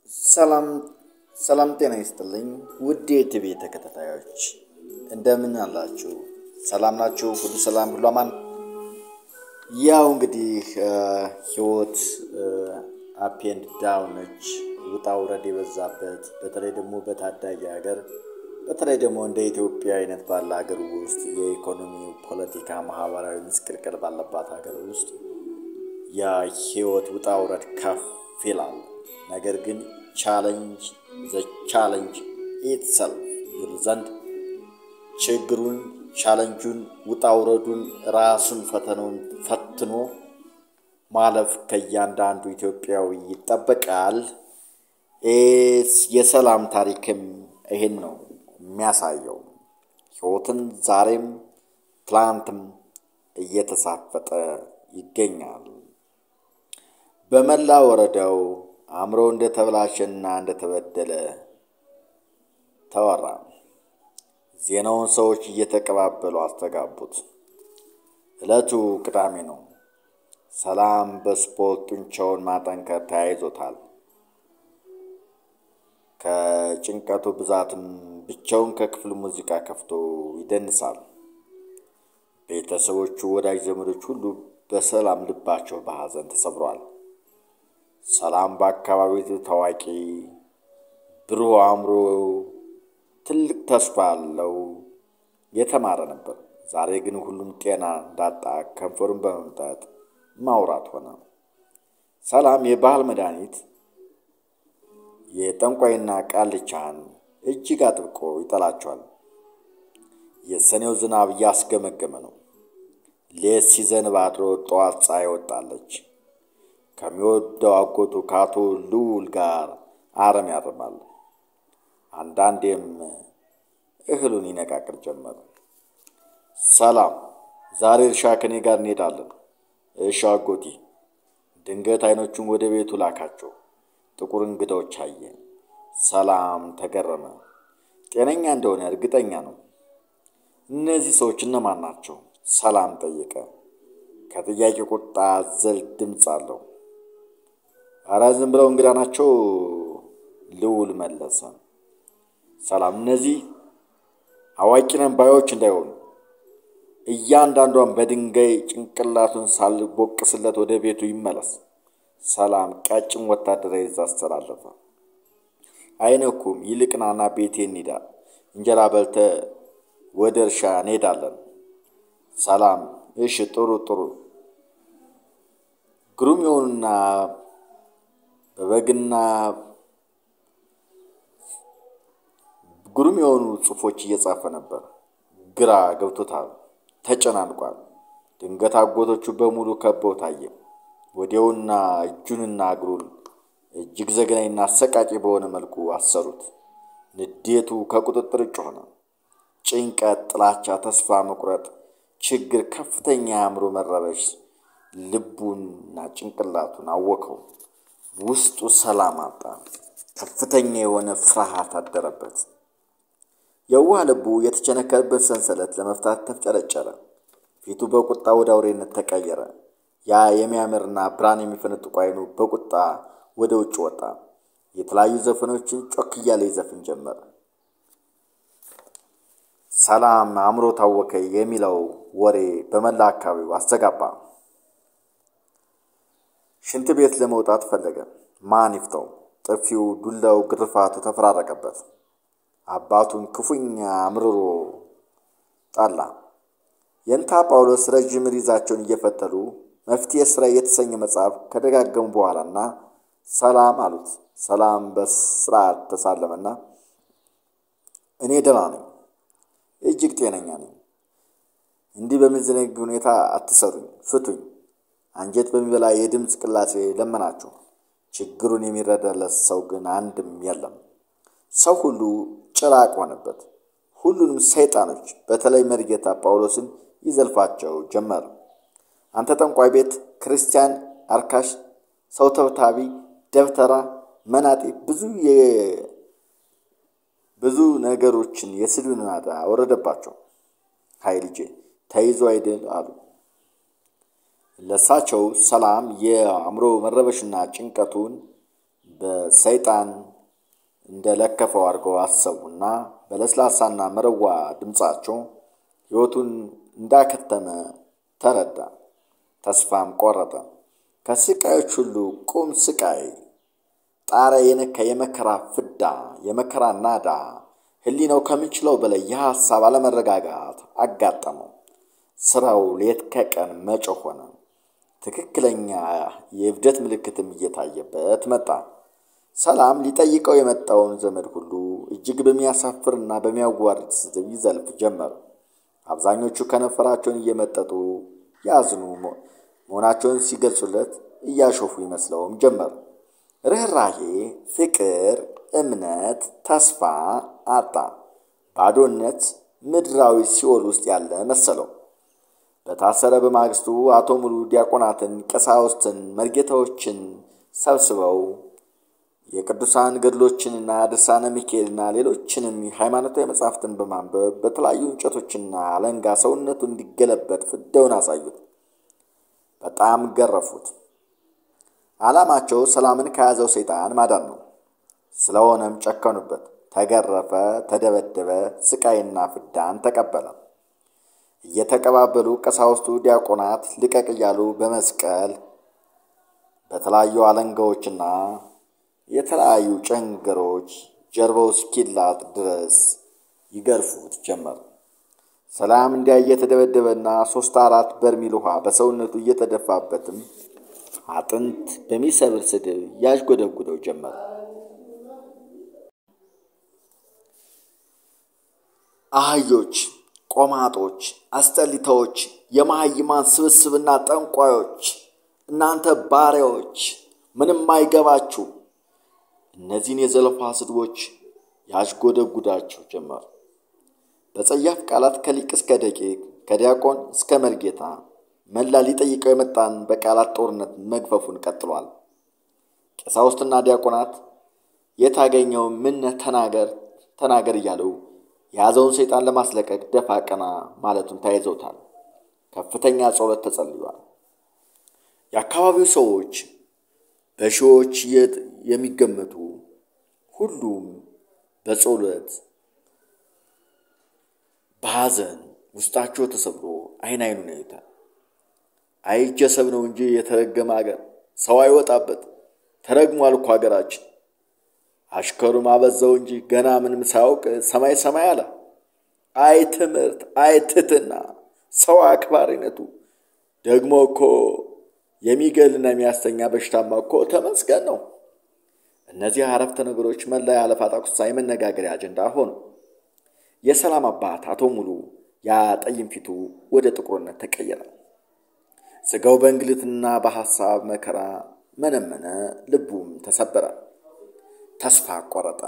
ሰላም ሰላም፣ ጤና ይስጥልኝ ውድ የቲቪ ተከታታዮች እንደምን አላችሁ? ሰላም ናችሁ? ሁሉ ሰላም፣ ሁሉ አማን። ያው እንግዲህ ህይወት አፕ ኤንድ ዳውን ነች፣ ውጣ ውረድ የበዛበት በተለይ ደግሞ በታዳጊ ሀገር በተለይ ደግሞ እንደ ኢትዮጵያ አይነት ባለ ሀገር ውስጥ የኢኮኖሚው፣ ፖለቲካ፣ ማህበራዊ ምስቅልቅል ባለባት ሀገር ውስጥ ያ ህይወት ውጣ ውረድ ከፍ ይላል። ነገር ግን ቻለንጅ ዘ ቻለንጅ ኢትሰልፍ ይሉ ዘንድ ችግሩን፣ ቻለንጁን፣ ውጣ ውረዱን ራሱን ፈተናውን ፈትኖ ማለፍ ከእያንዳንዱ ኢትዮጵያዊ ይጠበቃል። የሰላም ታሪክም ይህን ነው የሚያሳየው። ህይወትን ዛሬም ትላንትም እየተሳፈጠ ይገኛል። በመላ ወረዳው አእምሮ እንደተበላሸና እንደተበደለ ተወራ። ዜናውን ሰዎች እየተቀባበሉ አስተጋቡት። ዕለቱ ቅዳሜ ነው። ሰላም በስፖርት ጡንቻውን ማጠንከር ተያይዞታል። ከጭንቀቱ ብዛትም ብቻውን ከክፍል ሙዚቃ ከፍቶ ይደንሳል። ቤተሰቦቹ፣ ወዳጅ ዘመዶች ሁሉ በሰላም ልባቸው በሐዘን ተሰብሯል። ሰላም በአካባቢው ታዋቂ ብሩህ አእምሮ፣ ትልቅ ተስፋ ያለው የተማረ ነበር። ዛሬ ግን ሁሉም ጤና እንዳጣ ከንፈሩን በመምጠጥ ማውራት ሆነ። ሰላም የባህል መድኃኒት የጠንቋይና ቃልቻን እጅግ አጥብቆ ይጠላቸዋል። የሰኔው ዝናብ እያስገመገመ ነው። ሌት ሲዘንብ አድሮ ጠዋት ፀሐይ ወጣለች። ከሚወደው አጎቱ ከአቶ ልዑል ጋር አረም ያርማል። አንዳንዴም እህሉን ይነቃቅል ጀመር። ሰላም ዛሬ እርሻ ከኔ ጋር እንሄዳለን። እሺ አጎቴ። ድንገት አይኖቹን ወደ ቤቱ ላካቸው። ጥቁር እንግዳዎች አየ። ሰላም ተገረመ። ጤነኛ እንደሆነ እርግጠኛ ነው። እነዚህ ሰዎች እነማን ናቸው? ሰላም ጠየቀ። ከጥያቄ ቁጣ አዘል ድምፅ አለው። አረ ዝም ብለው እንግዳ ናቸው፣ ልዑል መለሰ። ሰላም እነዚህ አዋቂ ነን ባዮች እንዳይሆኑ እያንዳንዷን በድንጋይ ጭንቅላቱን ሳልቦቅስለት ወደ ቤቱ ይመለስ። ሰላም ቀጭን ወታደራዊ ትዕዛዝ አስተላለፈ። አይነኩም። ይልቅ ናና ቤቴ እንሂዳ፣ እንጀራ በልተ ወደ እርሻ እንሄዳለን። ሰላም እሺ፣ ጥሩ ጥሩ። ግሩም የሆኑና በበግና ግሩም የሆኑ ጽሑፎች እየጻፈ ነበር። ግራ ገብቶታል፣ ተጨናንቋል። ድንገት አጎቶቹ በሙሉ ከበው ታየ። ወዲያውና እጁንና እግሩን እጅግ ዘግናኝና አሰቃቂ በሆነ መልኩ አሰሩት። ንዴቱ ከቁጥጥር ውጭ ሆነ። ጭንቀት፣ ጥላቻ፣ ተስፋ መቁረጥ፣ ችግር፣ ከፍተኛ የአእምሮ መረበሽ ልቡንና ጭንቅላቱን አወከው። ውስጡ ሰላም አጣ። ከፍተኛ የሆነ ፍርሃት አደረበት። የዋህ ልቡ የተቸነከረበት ሰንሰለት ለመፍታት ተፍጨረጨረ። ፊቱ በቁጣ ወደ አውሬነት ተቀየረ። ያ የሚያምርና ብርሃን የሚፈነጥቁ አይኑ በቁጣ ወደ ውጭ ወጣ። የተለያዩ ዘፈኖችን ጮክ እያለ ይዘፍን ጀመር። ሰላም አእምሮ ታወከ የሚለው ወሬ በመላ አካባቢው አስተጋባ። ሽንት ቤት ለመውጣት ፈለገ። ማን ይፍተው? ጥፊው፣ ዱላው፣ ግርፋቱ ተፈራረቀበት። አባቱን ክፉኛ አምርሮ ጠላ። የንታ ጳውሎስ ረዥም ሪዛቸውን እየፈተሉ መፍትሔ ሥራ የተሰኘ መጽሐፍ ከደጋገሙ በኋላና ሰላም አሉት። ሰላም በስርዓት ተሳለመና እኔ ደህና ነኝ፣ እጅግ ጤነኛ ነኝ። እንዲህ በሚዘነግ ሁኔታ አትሰሩኝ፣ ፍቱኝ። አንጀት በሚበላ የድምፅ ቅላጼ ለመናችሁ። ችግሩን የሚረዳለት ሰው ግን አንድም የለም። ሰው ሁሉ ጭራቅ ሆነበት። ሁሉንም ሰይጣኖች በተለይ መርጌታ ጳውሎስን ይዘልፋቸው ጀመር። አንተ ጠንቋይ ቤት፣ ክርስቲያን አርካሽ፣ ሰው ተብታቢ፣ ደብተራ፣ መናጤ ብዙ ብዙ ነገሮችን የስድብ ናዳ አወረደባቸው። ሀይ ልጄ ተይዞ አይደል አሉ። ለሳቸው ሰላም የአእምሮ መረበሽና ጭንቀቱን በሰይጣን እንደ ለከፈው አድርገው አሰቡና በለስላሳና መረዋ ድምፃቸው ሕይወቱን እንዳከተመ ተረዳ። ተስፋም ቆረጠ። ከስቃዮች ሁሉ ቁም ስቃይ ጣሪያ የነካ የመከራ ፍዳ የመከራ ናዳ ሕሊናው ከሚችለው በላይ የሐሳብ አለመረጋጋት አጋጠመው። ስራው ሌት ከቀን መጮህ ሆነ። ትክክለኛ የእብደት ምልክትም እየታየበት መጣ። ሰላም ሊጠይቀው የመጣውን ዘመድ ሁሉ እጅግ በሚያሳፍርና በሚያዋርድ ስድብ ይዘልፍ ጀመር። አብዛኞቹ ከነፈራቸውን እየመጠጡ ያዝኑ መሆናቸውን ሲገልጹለት እያሾፉ ይመስለውም ጀመር። ርኅራሄ፣ ፍቅር፣ እምነት፣ ተስፋ አጣ። ባዶነት ምድራዊ ሲኦል ውስጥ ያለ መሰለው። በታሰረ በማግስቱ አቶ ሙሉ ዲያቆናትን፣ ቀሳውስትን፣ መርጌታዎችን ሰብስበው የቅዱሳን ገድሎችንና ድርሳነ ሚካኤልና ሌሎችንም ሃይማኖታዊ መጻሕፍትን በማንበብ በተለያዩ እንጨቶችና አለንጋ ሰውነቱ እንዲገለበጥ ፍዳውን አሳዩት። በጣም ገረፉት። ዓላማቸው ሰላምን ከያዘው ሰይጣን ማዳን ነው። ስለሆነም ጨከኑበት። ተገረፈ፣ ተደበደበ፣ ስቃይና ፍዳን ተቀበለ። እየተቀባበሉ ቀሳውስቱ፣ ዲያቆናት ልቀቅ እያሉ በመስቀል በተለያዩ አለንጋዎችና የተለያዩ ጨንገሮች ጀርባው እስኪላጥ ድረስ ይገርፉት ጀመር። ሰላም እንዲያ እየተደበደበና ሶስት አራት በርሚል ውሃ በሰውነቱ እየተደፋበትም አጥንት በሚሰብር ስድብ ያዥጎደጉደው ጀመር። አህዮች፣ ቆማጦች፣ አስጠሊታዎች፣ የመሃይማን ስብስብና ጠንቋዮች፣ እናንተ ባሪያዎች ምንም አይገባችሁ። እነዚህን የዘለፋ ስድቦች ያዥጎደጉዳቸው ጀመር። በጸያፍ ቃላት ከሊቅ እስከ ደቂቅ ከዲያቆን እስከ መርጌታ መላ ሊጠይቀው የመጣን በቃላት ጦርነት መግፈፉን ቀጥሏል። ቀሳውስትና ዲያቆናት የታገኘው ምን ተናገር ተናገር እያሉ የያዘውን ሰይጣን ለማስለቀቅ ደፋ ቀና ማለቱን ተያይዘውታል። ከፍተኛ ጸሎት ተጸልሏል። የአካባቢው ሰዎች በሺዎች የሚገመቱ ሁሉም በጸሎት በሐዘን ውስጣቸው ተሰብሮ አይን አይኑን ያዩታል። አይጀሰብ ነው እንጂ የተረገመ አገር ሰው አይወጣበት ተረግሟል እኮ ሀገራችን። አሽከሩም አበዛው እንጂ ገና ምንም ሳያውቅ ሰማይ ሰማይ አለ። አይ ትምህርት፣ አይ ትሕትና፣ ሰው አክባሪነቱ ደግሞ እኮ የሚገልና የሚያስተኛ በሽታማ እኮ ተመስገን ነው። እነዚህ አረፍተ ነገሮች መላ የአለፋ ጣቁሳ የመነጋገሪያ አጀንዳ ሆኑ። የሰላም አባት አቶ ሙሉ ያ ጠይም ፊቱ ወደ ጥቁርነት ተቀየረ። ስጋው በእንግልትና በሐሳብ መከራ መነመነ፣ ልቡም ተሰበረ። ተስፋ ቆረጠ።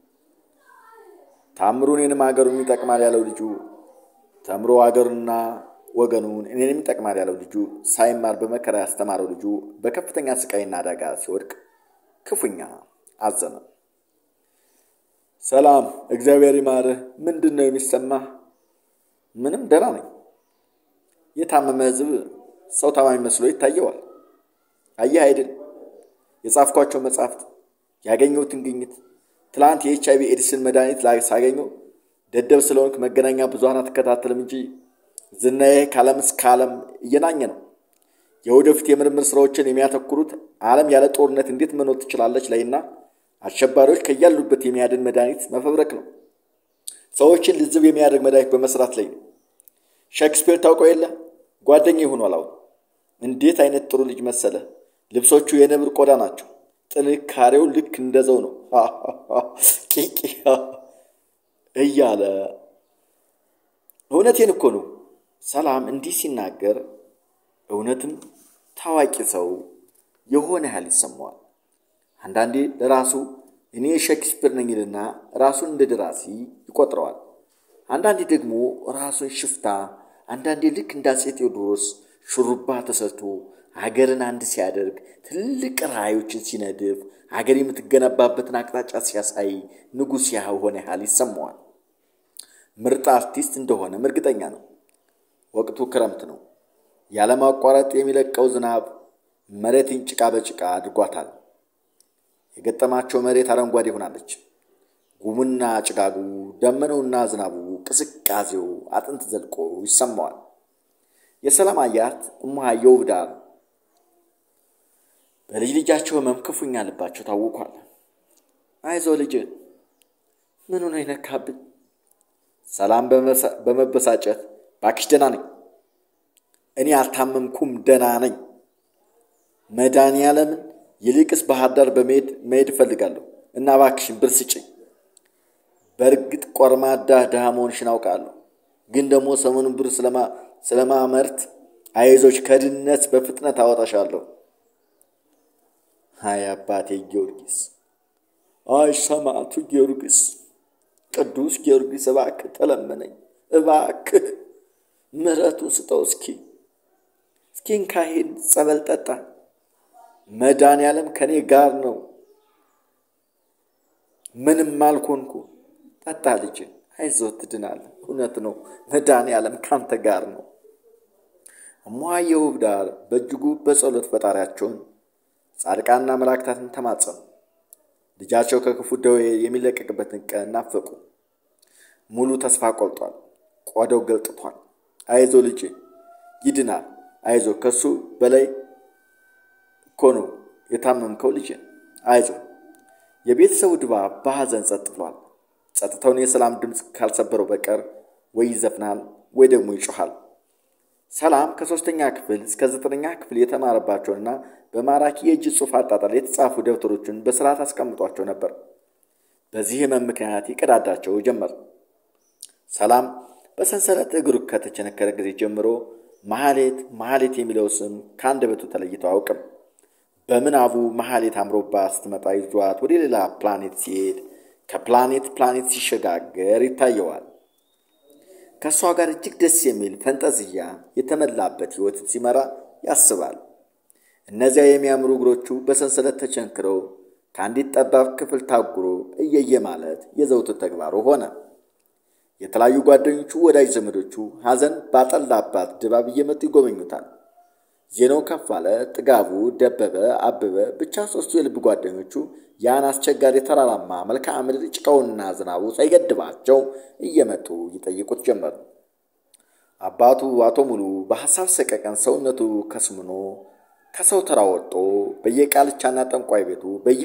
ታምሩ እኔንም አገሩን ይጠቅማል ያለው ልጁ ተምሮ አገሩና ወገኑን እኔንም ይጠቅማል ያለው ልጁ ሳይማር በመከራ ያስተማረው ልጁ በከፍተኛ ስቃይና አደጋ ሲወድቅ ክፉኛ አዘነ። ሰላም፣ እግዚአብሔር ይማርህ። ምንድን ነው የሚሰማህ? ምንም ደህና ነኝ። የታመመ ሕዝብ ሰው ታማሚ መስሎ ይታየዋል። አየህ አይደል የጻፍኳቸው መጽሐፍት ያገኘሁትን ግኝት ትላንት የኤች አይቪ ኤድስን መድኃኒት ላይ ሳገኘው ደደብ ስለሆንክ መገናኛ ብዙኃን አትከታተልም እንጂ ዝናዬ ከዓለም እስከ ዓለም እየናኘ ነው። የወደፊት የምርምር ስራዎችን የሚያተኩሩት ዓለም ያለ ጦርነት እንዴት መኖር ትችላለች ላይና አሸባሪዎች ከያሉበት የሚያድን መድኃኒት መፈብረክ ነው። ሰዎችን ልዝብ የሚያደርግ መድኃኒት በመስራት ላይ ነው። ሼክስፒር ታውቀው የለ ጓደኛ ይሆኗል። አሁን እንዴት አይነት ጥሩ ልጅ መሰለ! ልብሶቹ የነብር ቆዳ ናቸው። ጥንካሬው ልክ እንደዘው ነው ቂቂ እያለ እውነቴን እኮ ነው። ሰላም እንዲህ ሲናገር እውነትም ታዋቂ ሰው የሆነ ያህል ይሰማዋል። አንዳንዴ ለራሱ እኔ ሼክስፒር ነኝ ይልና ራሱን እንደ ደራሲ ይቆጥረዋል። አንዳንዴ ደግሞ ራሱን ሽፍታ፣ አንዳንዴ ልክ እንደ አፄ ቴዎድሮስ ሹሩባ ተሰርቶ ሀገርን አንድ ሲያደርግ ትልቅ ራዕዮችን ሲነድፍ ሀገር የምትገነባበትን አቅጣጫ ሲያሳይ ንጉሥ የሆነ ያህል ይሰማዋል። ምርጥ አርቲስት እንደሆነም እርግጠኛ ነው። ወቅቱ ክረምት ነው። ያለማቋረጥ የሚለቀው ዝናብ መሬትን ጭቃ በጭቃ አድርጓታል። የገጠማቸው መሬት አረንጓዴ ሆናለች። ጉሙና ጭጋጉ፣ ደመናውና ዝናቡ፣ ቅዝቃዜው አጥንት ዘልቆ ይሰማዋል። የሰላም አያት እሙሃ የውብዳር በልጅ ልጃቸው ህመም ክፉኛ ልባቸው ታውኳል። አይዞ ልጅ ምን ሆነ ይነካብን? ሰላም በመበሳጨት ባክሽ ደህና ነኝ፣ እኔ አልታመምኩም፣ ደህና ነኝ። መድኃኒዓለምን ይልቅስ ባህር ዳር በመሄድ መሄድ እፈልጋለሁ እና ባክሽን ብር ስጭኝ። በእርግጥ ቆርማዳ ድሃ መሆንሽን አውቃለሁ፣ ግን ደግሞ ሰሞኑን ብር ስለማመርት አይዞች ከድህነት በፍጥነት አወጣሻለሁ። አይ አባቴ ጊዮርጊስ፣ አይ ሰማዕቱ ጊዮርጊስ፣ ቅዱስ ጊዮርጊስ እባክህ ተለመነኝ፣ እባክህ ምሕረቱን ስጠው። እስኪ እስኪ እንካሄድ ጸበል ጠጣ። መድኃኒዓለም ከኔ ጋር ነው። ምንም አልኮንኩ። ጠጣ ልጅ፣ አይዞህ ትድናለህ። እውነት ነው፣ መድኃኒዓለም ካንተ ጋር ነው። እሙሃ የውብዳር በእጅጉ በጸሎት ፈጣሪያቸውን ጻድቃንና መላእክታትን ተማጸኑ። ልጃቸው ከክፉ ደዌ የሚለቀቅበትን ቀን ናፈቁ። ሙሉ ተስፋ ቆርጧል። ቆዳው ገልጥቷል። አይዞ ልጅ ይድናል። አይዞ ከሱ በላይ እኮ ነው የታመምከው ልጅ አይዞ። የቤተሰቡ ድባብ በሐዘን ጸጥ ብሏል። ጸጥታውን የሰላም ድምፅ ካልሰበረው በቀር ወይ ይዘፍናል ወይ ደግሞ ይጮኻል። ሰላም ከሦስተኛ ክፍል እስከ ዘጠነኛ ክፍል የተማረባቸውንና በማራኪ የእጅ ጽሑፍ አጣጣል የተጻፉ ደብተሮችን በስርዓት አስቀምጧቸው ነበር። በዚህ ህመም ምክንያት ይቀዳዳቸው ጀመር። ሰላም በሰንሰለት እግሩ ከተቸነከረ ጊዜ ጀምሮ መሐሌት መሐሌት የሚለው ስም ከአንደበቱ ተለይቶ አያውቅም። በምናቡ መሐሌት አምሮባ ስትመጣ ይዟት ወደ ሌላ ፕላኔት ሲሄድ ከፕላኔት ፕላኔት ሲሸጋገር ይታየዋል። ከእሷ ጋር እጅግ ደስ የሚል ፈንጠዝያ የተመላበት ሕይወት ሲመራ ያስባል። እነዚያ የሚያምሩ እግሮቹ በሰንሰለት ተቸንክረው ከአንዲት ጠባብ ክፍል ታጉሮ እየየ ማለት የዘውትር ተግባሩ ሆነ። የተለያዩ ጓደኞቹ፣ ወዳጅ ዘመዶቹ ሐዘን ባጠላባት ድባብ እየመጡ ይጎበኙታል። ዜናው ከፍ አለ፣ ጥጋቡ፣ ደበበ፣ አበበ ብቻ ሦስቱ የልብ ጓደኞቹ ያን አስቸጋሪ ተራራማ መልክዓ ምድር ጭቃውና ዝናቡ ሳይገድባቸው እየመጡ ይጠይቁት ጀመር። አባቱ አቶ ሙሉ በሐሳብ ሰቀቀን ሰውነቱ ከስምኖ ከሰው ተራ ወጥቶ በየቃልቻና ጠንቋይ ቤቱ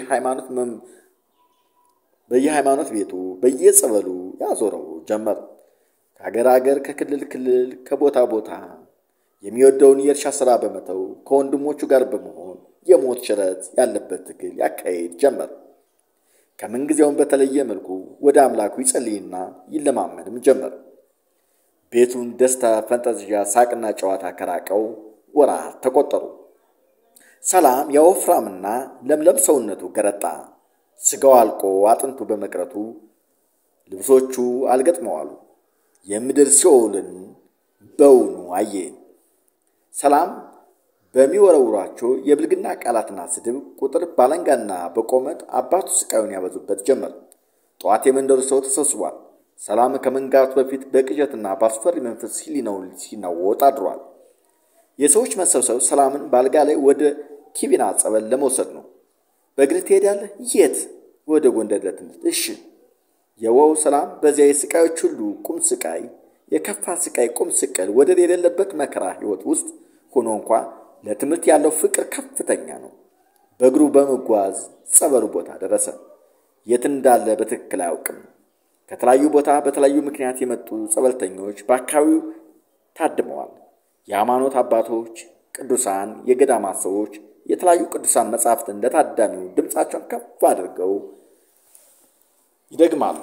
በየሃይማኖት ቤቱ በየጸበሉ ያዞረው ጀመር። ከሀገር ሀገር ከክልል ክልል ከቦታ ቦታ የሚወደውን የእርሻ ሥራ በመተው ከወንድሞቹ ጋር በመሆን የሞት ሽረት ያለበት ትግል ያካሄድ ጀመር። ከምንጊዜውም በተለየ መልኩ ወደ አምላኩ ይጸልይና ይለማመንም ጀመር። ቤቱን ደስታ፣ ፈንጠዝያ፣ ሳቅና ጨዋታ ከራቀው ወራት ተቆጠሩ። ሰላም የወፍራምና ለምለም ሰውነቱ ገረጣ። ስጋው አልቆ አጥንቱ በመቅረቱ ልብሶቹ አልገጥመዋሉ። የምድር ሲኦልን በውኑ አየ። ሰላም በሚወረውሯቸው የብልግና ቃላትና ስድብ ቁጥር ባለንጋና በቆመጥ አባቱ ስቃዩን ያበዙበት ጀመር። ጠዋት የመንደሩ ሰው ተሰብስቧል። ሰላም ከመንጋቱ በፊት በቅዠትና በአስፈሪ መንፈስ ሕሊናው ሲናወጥ አድሯል። የሰዎች መሰብሰብ ሰላምን በአልጋ ላይ ወደ ኪቢና ጸበል ለመውሰድ ነው። በእግር ትሄዳለህ? የት? ወደ ጎንደር ለትምህርት። እሺ። የወው ሰላም በዚያ የስቃዮች ሁሉ ቁም ስቃይ፣ የከፋ ስቃይ ቁም ስቅል ወደር የሌለበት መከራ ሕይወት ውስጥ ሆኖ እንኳ ለትምህርት ያለው ፍቅር ከፍተኛ ነው። በእግሩ በመጓዝ ጸበሉ ቦታ ደረሰ። የት እንዳለ በትክክል አያውቅም። ከተለያዩ ቦታ በተለያዩ ምክንያት የመጡ ጸበልተኞች በአካባቢው ታድመዋል። የሃይማኖት አባቶች፣ ቅዱሳን፣ የገዳማት ሰዎች የተለያዩ ቅዱሳን መጻሕፍትን ለታዳሚው ድምፃቸውን ከፍ አድርገው ይደግማሉ።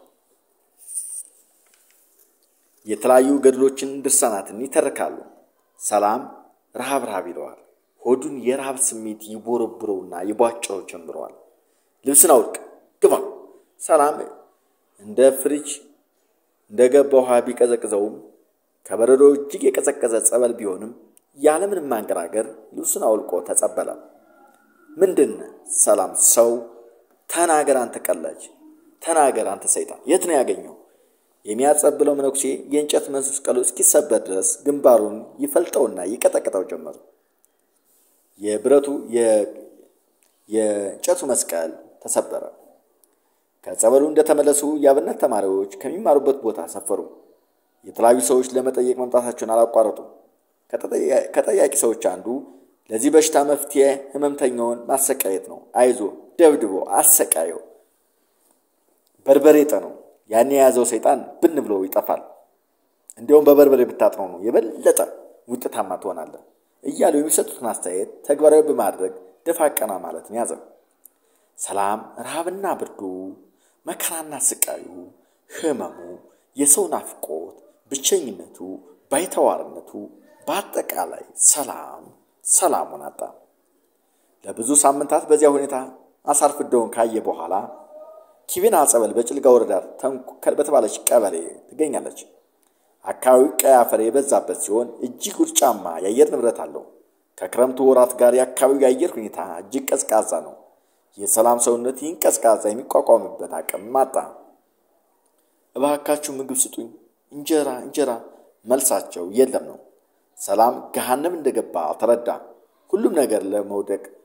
የተለያዩ ገድሎችን፣ ድርሳናትን ይተርካሉ። ሰላም ረሃብ ረሃብ ይለዋል። ሆዱን የረሃብ ስሜት ይቦረብረውና ይቧጭረው ጀምረዋል። ልብስን አውልቅ፣ ግባ። ሰላም እንደ ፍሪጅ እንደ ገባ ውሃ ቢቀዘቅዘውም ከበረዶ እጅግ የቀዘቀዘ ጸበል ቢሆንም ያለምንም ማንገራገር ልብሱን አውልቆ ተጸበለ። ምንድን ሰላም ሰው ተናገር፣ አንተ ቀላጅ ተናገር፣ አንተ ሰይጣን የት ነው ያገኘው? የሚያጸብለው መነኩሴ የእንጨት መስቀሉ እስኪሰበር ድረስ ግንባሩን ይፈልጠውና ይቀጠቅጠው ጀመር። የብረቱ የእንጨቱ መስቀል ተሰበረ። ከጸበሉ እንደተመለሱ የአብነት ተማሪዎች ከሚማሩበት ቦታ ሰፈሩ። የተለያዩ ሰዎች ለመጠየቅ መምጣታቸውን አላቋረጡም። ከጠያቂ ሰዎች አንዱ ለዚህ በሽታ መፍትሄ ህመምተኛውን ማሰቃየት ነው። አይዞ ደብድቦ አሰቃየው፣ በርበሬ ጠነው፣ ያን የያዘው ሰይጣን ብን ብሎ ይጠፋል። እንዲያውም በበርበሬ ብታጥነው ነው የበለጠ ውጤታማ ትሆናለህ እያሉ የሚሰጡትን አስተያየት ተግባራዊ በማድረግ ደፋ ቀና ማለትን ያዘ። ሰላም ረሃብና ብርዱ፣ መከራና ስቃዩ፣ ህመሙ፣ የሰው ናፍቆት፣ ብቸኝነቱ፣ ባይተዋርነቱ፣ በአጠቃላይ ሰላም ሰላሙን አጣ። ለብዙ ሳምንታት በዚያ ሁኔታ አሳርፍደውን ካየ በኋላ ኪቤና ጸበል በጭልጋ ወረዳ ተንኮል በተባለች ቀበሌ ትገኛለች። አካባቢው ቀይ አፈር የበዛበት ሲሆን እጅግ ውርጫማ የአየር ንብረት አለው። ከክረምቱ ወራት ጋር የአካባቢው የአየር ሁኔታ እጅግ ቀዝቃዛ ነው። የሰላም ሰውነት ይህን ቀዝቃዛ የሚቋቋምበት አቅም አጣ። እባካችሁ ምግብ ስጡኝ፣ እንጀራ እንጀራ። መልሳቸው የለም ነው። ሰላም ገሃነም እንደገባ ተረዳ። ሁሉም ነገር ለመውደቅ